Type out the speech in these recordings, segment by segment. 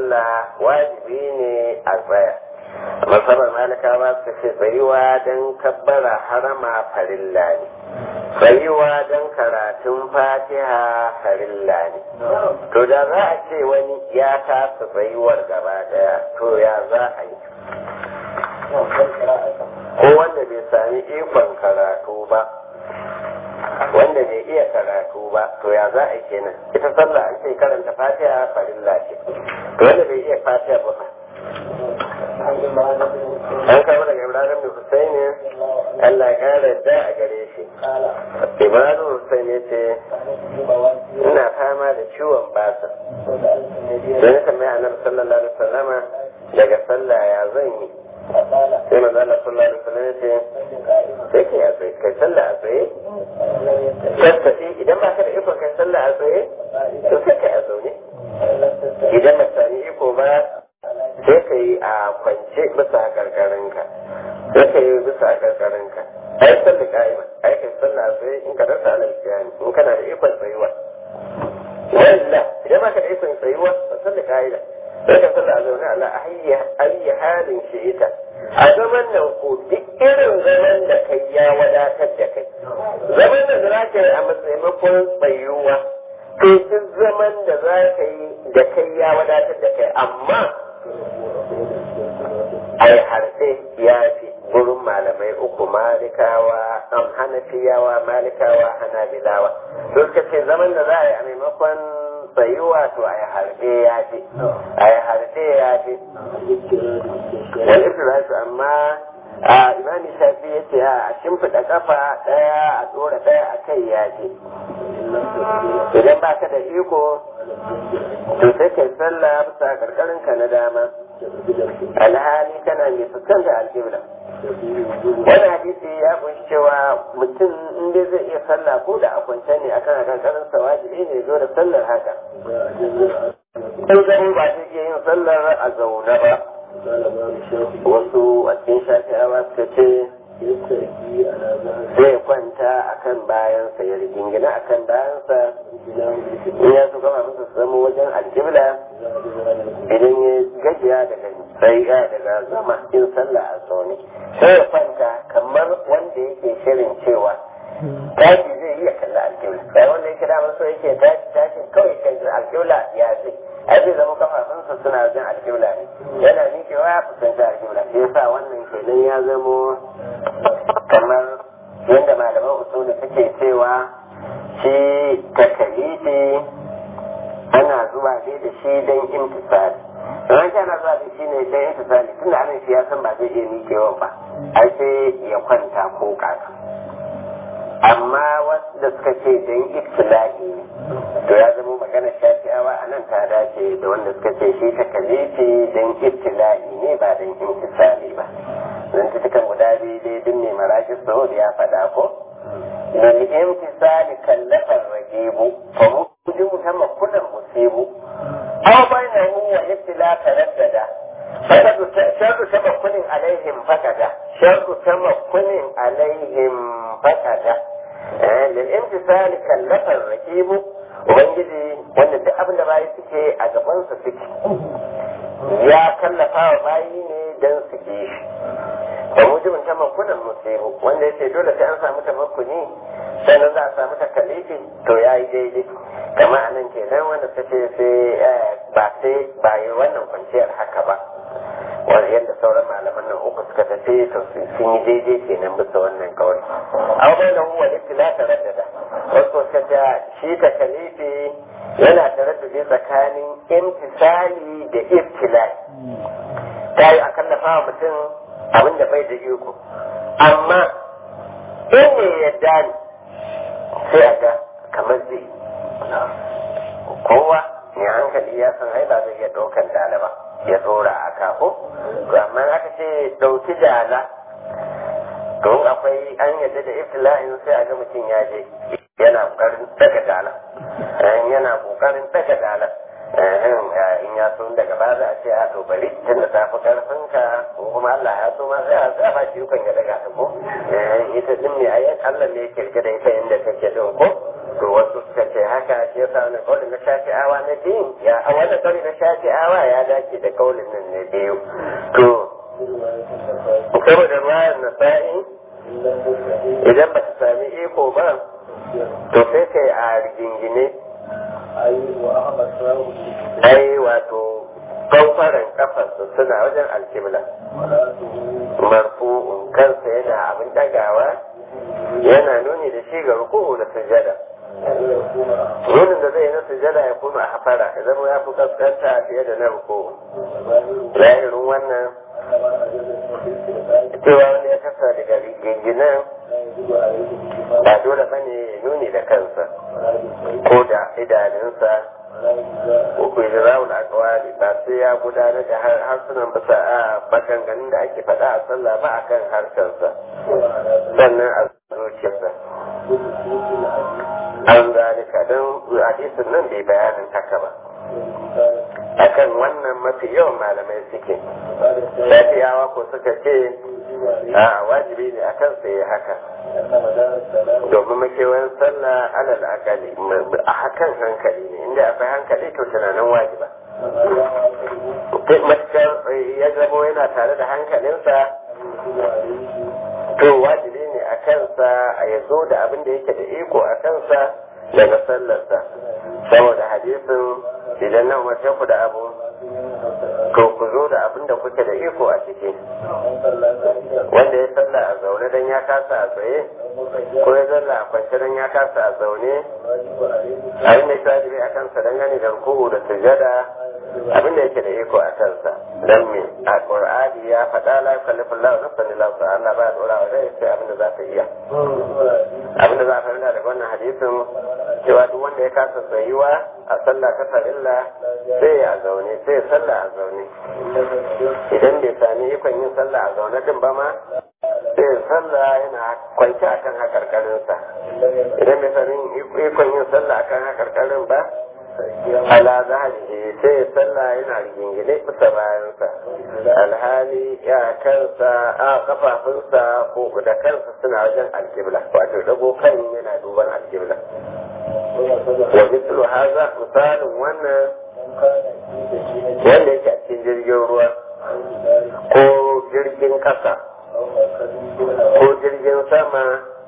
sallah wajibi ne a tsaya masabar malikawa suka ce tsayuwa don kabbara harama farilla ne tsayuwa don karatun fatiha farilla ne to da za a ce wani ya kasa tsayuwar gaba daya to ya za a yi ko wanda bai sami ikon karatu ba wanda bai iya karatu ba to ya za a yi kenan ita sallah an ce karanta fatiha farilla ce to wanda bai iya fatiha ba fa an kawo daga ibrahim bin husaini allah ya kara da a gare shi ibrahim husain ya ce ina fama da ciwon basa sai na tambaya annabi sallallahu alaihi wasallama daga sallah ya zan yi sai manzo Allah sallallahu alaihi wasallam ya ce sai kai a tsaye kai sallah a tsaye tattafi idan ba ka da iko kai sallah a tsaye to sai kai a zaune idan ba sami iko ba sai ka yi a kwance bisa karkarinka sai ka yi bisa karkarinka ai sallah ka'ima ai kai sallah a tsaye in ka rasa alaƙiyani in kana da ikon tsayuwa walla idan ba ka da ikon tsayuwa ba sallah ka'ida sai ka sallah a zaune ala ayi halin shi ita a zaman nan ko duk irin zaman da kai ya wadatar da kai zaman da za ka yi a matsayin tsayuwa to duk zaman da za ka yi da kai ya wadatar da kai amma ai harfe ya fi gurin malamai uku malikawa an hanafiyawa malikawa hanabilawa to suka ce zaman da za a yi a maimakon tsayuwa to a yi harfe ya fi a yi harfe ya fi wani isra'atu amma a imani shafi ya ce a shimfiɗa kafa ɗaya a tsora ɗaya a kai ya ce idan ba ka da iko to sai kai sallah bisa karkarin ka na dama alhali kana mai fuskanta alƙibla wani hadisi ya kunshi cewa mutum in dai zai iya sallah ko da a kwance ne akan karkarin sa wajibi ne zo da sallar haka sai gani ba zai iya yin sallar a zaune ba wasu a cikin shafi'awa suka ce zai kwanta a kan bayansa ya rigingina a kan bayansa in ya so kama masa zama wajen aljibla idan ya gajiya daga tsaiga daga zama in sallah a zaune sai ya kwanta kamar wanda yake shirin cewa tashi zai iya kalla alƙibla sai wanda yake damar so yake tashi tashi kawai kan alƙibla ya ce ai zai zama kafafunsa suna wajen alƙibla ne yana miƙewa ya fuskanci alƙibla shi yasa wannan kenan ya zamo kamar yadda malaman usuli suke cewa shi takalifi ana zuwa ne da shi don imtisali ran shi ana zuwa da shi ne don imtisali tunda anan shi ya san ba zai iya miƙewa ba ai sai ya kwanta ko kaka amma wasu da suka ce don ibtila'i ne to ya zama magana shafi'awa a nan ta dace da wanda suka ce shi ta kalifi don ibtila'i ne ba don imtisali ba zan ta cikin guda biyu dai duk mai marashi saudi ya faɗa ko lil imtisali kallafar rajibu fa mujibu ta makunan musibu aw bainahu wa ibtila taraddada sharru tamakkunin alaihim fakada sharru tamakkunin alaihim fakada lil imtisali kallafar rajibu ubangiji wanda duk abin da bayi suke a gabansa suke ya kallafa wa bayi ne don su ke shi da mujibin tamakkunan musibu wanda ya ce dole sai an samu tamakkuni sannan za a samu takalifi to ya yi daidai kama a nan kenan wanda ta ce sai ba sai ba yi wannan kwanciyar haka ba wanda yadda sauran malaman nan uku suka tafi to sun yi daidai kenan bisa wannan kawai abu bai da huwa iftila ta raddada wasu suka ce shi takalifi yana taraddudi tsakanin imtisali da ibtilai ta yi a kallafa wa mutum abin da bai da iko amma in ne yadda ne sai a ga kamar zai kowa ne hankali ya san ai ba zai iya ɗaukan dala ba ya tsora a kafo to amma aka ce ɗauki dala don akwai an yadda da iftila'in sai a ga mutum ya je yana ƙoƙarin daga dala yana ƙoƙarin daga dala in ya so daga ba za a ce a to bari tun da tafi karfin ka ko kuma Allah ya so ma sai a sa ba shi yukan ya daga ta ko ita din ne ayyukan Allah ne ya kirge da ita inda take din ko to wasu suka ce haka shi yasa wani kaulin na shafi'awa na biyu ya a wannan kaulin na shafi'awa ya dace da kaulin nan na biyu to saboda ruwayar nasa'i idan ba ta sami iko ba to sai kai a rigingine ai wato kwamfaran kafarsu suna wajen alkibla marfu'un kansa yana abin dagawa yana nuni da shi ga ruku'u da sujada nunin da zai na sujada ya kuma a hafara ya zama ya fi kaskanta fiye da na ruku'u zahirin wannan cewa wanda ya kasa daga ginginan ba dole ba ne nuni da kansa ko da idanunsa uku da rawul akwali ba sai ya gudanar da harsunan bisa a maganganun da ake faɗa a sallah ba akan harshensa sannan a zuciyarsa an zalika don hadisin nan bai bayanin haka ba akan wannan mafi yawan malamai suke shafiyawa ko suka ce a wajibi ne akan sai haka domin makewayin sallah alal akali a hakan hankali ne inda akwai hankali to tunanin wajiba matukar ya zamo yana tare da hankalinsa to wajibi ne a kansa a ya zo da abin da yake da iko a kansa daga sallarsa saboda hadisin idan na umarce ku da abu to ku zo da abin da kuke da iko a ciki wanda ya salla a zaune don ya kasa a tsaye ko ya zalla a kwance don ya kasa a zaune abin da ya wajibi a kansa don gani da ruku'u da sujada abin da yake da iko a kansa don me a qur'ani ya faɗa la yukallifu Allahu nafsan illa wus'aha Allah ba ya dora wa rai sai abin da za ta iya abin da za a fahimta daga wannan hadisin cewa duk wanda ya kasa tsayuwa a sallah ta farilla sai ya zaune sai ya sallah a zaune idan bai sami ikon yin sallah a zaune din ba ma sai ya sallah yana kwance akan hakarkarinsa idan bai sami ikon yin sallah akan hakarkarin ba ala zahari sai ya sallah yana rigingine bisa bayansa alhali ya kansa a kafafunsa ko da kansa suna wajen alkibla wato dago kan yana duban alkibla wa mislu haza misalin wannan wanda yake a cikin jirgin ruwa ko jirgin kasa ko jirgin sama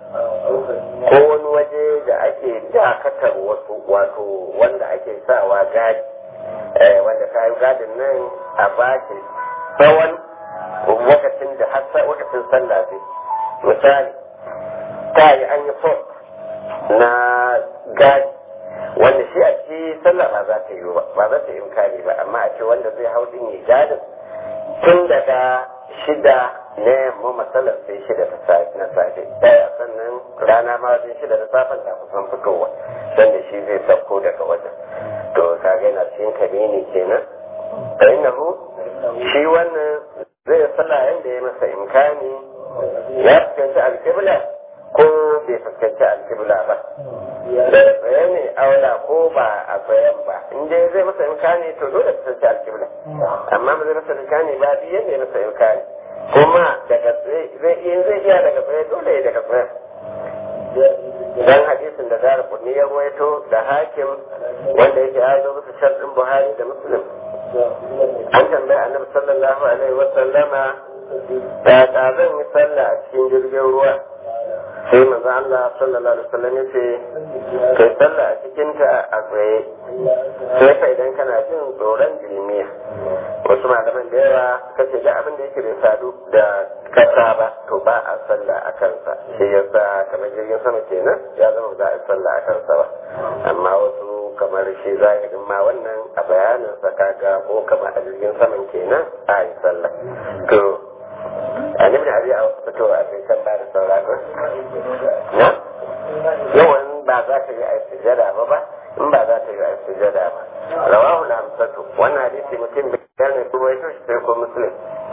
ko wani waje da ake dakatar wasu wato wanda ake sawa gadi wanda kayan gadin nan a baki tsawon lokacin da har lokacin sallah zai misali ta yi an yi fort na gadi wanda shi a ci sallah ba za ta yi ba ba za ta yi imkani ba amma a ce wanda zai hau din yi gadin tun daga shida na yamma matsalar sai shida ta safe na safe daya sannan rana ma wajen shida da safen ta kusan fitowa dan da shi zai sauko daga wajen to kaga yana cikin kabini kenan fa innahu shi wannan zai sallah yanda ya masa imkani ya fuskanci alƙibla ko bai fuskanci alƙibla ba da tsaye ne aula ko ba a tsayen ba in dai zai masa imkani to dole fuskanci alƙibla amma ba zai masa imkani ba biyan ne masa imkani kuma daga zai iya zai iya daga tsaye dole ya daga tsaye dan hadisin da zara kunni ya ruwaito da hakim wanda yake ya zo bisa sharɗin buhari da muslim an tambaya annabi sallallahu alaihi wa sallama da ta zan yi sallah a cikin jirgin ruwa sai manzo Allah sallallahu alaihi wasallam yace kai sallah a cikin ta a tsaye sai fa idan kana jin tsoron jilmiya wasu malaman da yawa suka ce da abin da yake bai sadu da kasa ba to ba a sallah a kansa shi yasa kamar jirgin sama kenan ya zama za a sallah a kansa ba amma wasu kamar shi zahirin ma wannan a bayanin sa kaga ko kamar a jirgin saman kenan a yi sallah to a nemi da a wasu fitowa sai kan ba da sauraro na yawan ba za ta yi a sujada ba ba in ba za ta yi a sujada ba rawahu al-hamsatu wannan hadisi mutum bai ne kuma ya shi sai ko muslim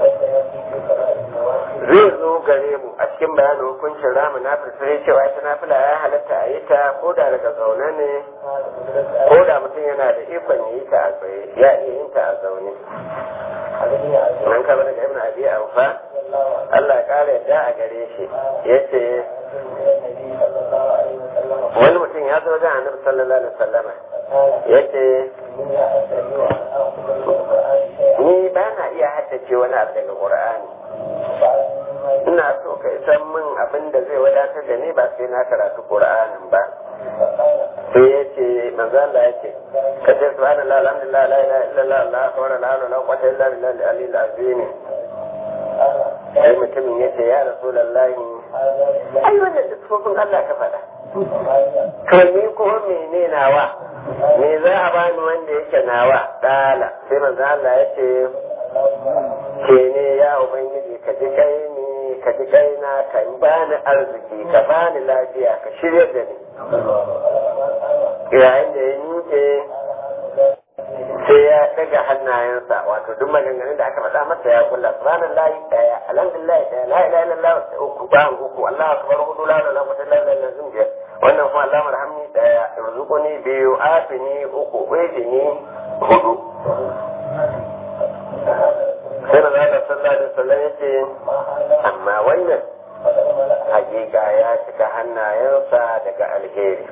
zai zo gare mu a cikin bayanin hukuncin ramu na sai cewa ita nafila ya halatta a yi ta ko da daga zaune ne ko da mutum yana da ikon ya yi ta a tsaye ya iya yin ta a zaune nan kaba daga ibn abi amfa Allah ya kare yadda a gare shi yace wani mutum ya zo wajen annabi sallallahu alaihi wasallam yace ni ba na iya haddace wani abu daga qur'ani ina so ka san min abin da zai wadatar da ni ba sai na karatu qur'anin ba sai ya ce manzo Allah ya ce ka ce subhanallah alhamdulillah la ilaha illallah allah akbar la hawla wala quwwata illa billahi al-aliyyil azim sai mutumin ya ce ya rasulullahi ai wannan da tsofin Allah ka faɗa to ni kuma mene nawa me za a bani wanda yake nawa dala sai manzo Allah ya ce ke ne ya ubangiji ka ji kai ni ka ji kai na ka bani arziki ka bani lafiya ka shirya da ni yayin da ya nuke sai ya daga hannayensa wato duk maganganun da aka faɗa masa ya kulla subhanallahi daya alhamdulillah daya la ilaha illallah uku ba uku Allahu akbar hudu la ilaha illallah la ilaha illallah wannan kuma Allah marhamni daya irzuquni biyu afini uku wajini hudu sai da zaka sallallahu alaihi wasallam yace amma wannan hakika ya cika hannayensa daga alheri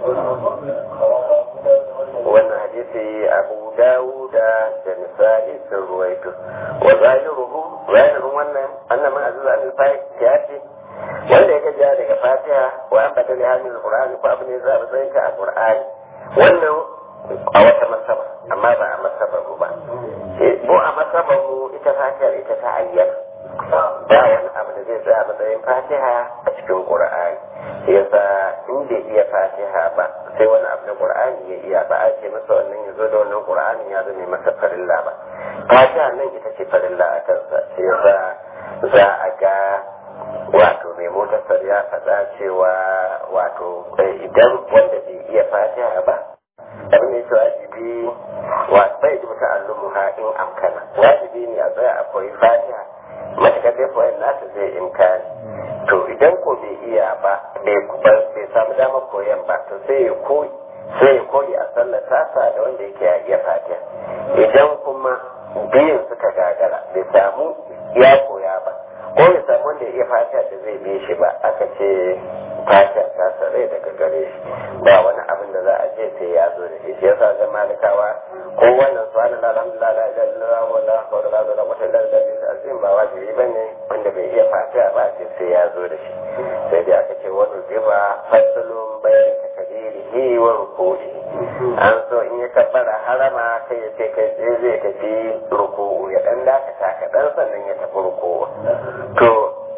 wannan hadisi abu dawuda da nisa'i sun ruwaito wa zahiruhu zahirin wannan annan man aziz al ya ce wanda ya gajiya daga fatiha wa an bada lihamin alqur'ani ko abu ne za a zai ka a qur'ani wannan a wata masaba amma ba a masabar mu ba mu a masabar mu ita fatihar ita ta ayyana ba wani abu da zai tsaya matsayin fatiha a cikin qur'ani yasa in bai iya fatiha ba sai wani abu na qur'ani ya iya ba a ce masa wannan ya zo da wannan qur'ani ya zame masa farilla ba fatiha nan ita ce farilla a kansa sai yasa za a ga wato mai motar ya faɗa cewa wato idan wanda bai iya fatiha ba abin da wajibi wa bai ji mutu allumuha in amkana wajibi ne a tsaya a koyi fatiha matuƙar dai koyan nasa zai imkani to idan ko bai iya ba bai samu damar koyan ba to sai ya koyi sai ya koyi a sallar tasa da wanda yake ya iya fatiha idan kuma biyun suka gagara bai samu ya koya ba ko ya samu wanda ya iya fatiha da zai bi shi ba aka ce fatiha ta sarai daga gare shi ba wani abin da za a ce sai ya zo da shi shi yasa ga malikawa ko wannan subhanallah alhamdulillah la ilaha illallah wa la hawla wala quwwata illa billah azim ba wajibi bane wanda bai iya fatiha ba ce sai ya zo da shi sai dai aka ce wani riba fasalun bayan takadirihi wa rukuni an so in ya kabbara harama kai ya ce kai tsaye zai tafi ruku'u ya dan dakata kaɗan sannan ya tafi ruku'u to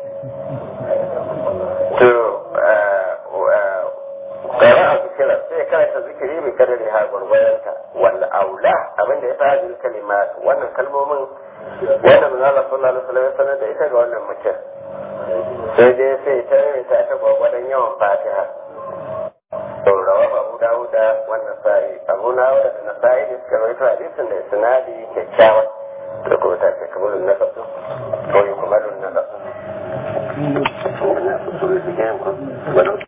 to ƙara a zikira sai karanta zikiri bai kada da har gwargwadonta wanda aula abinda ya fara jin kalima wannan kalmomin wannan manzala sallallahu alaihi wasallam ya sanar da ita ga wannan mutum sai dai sai ta yi ta ta gwargwadon yawan fatiha to rawa abu dawuda wannan sa'i abu dawuda da na sa'i da suka rawaito hadisin da isnadi kyakkyawa da kuma ta ce kamalun na kasu ko yi kamalun na kasu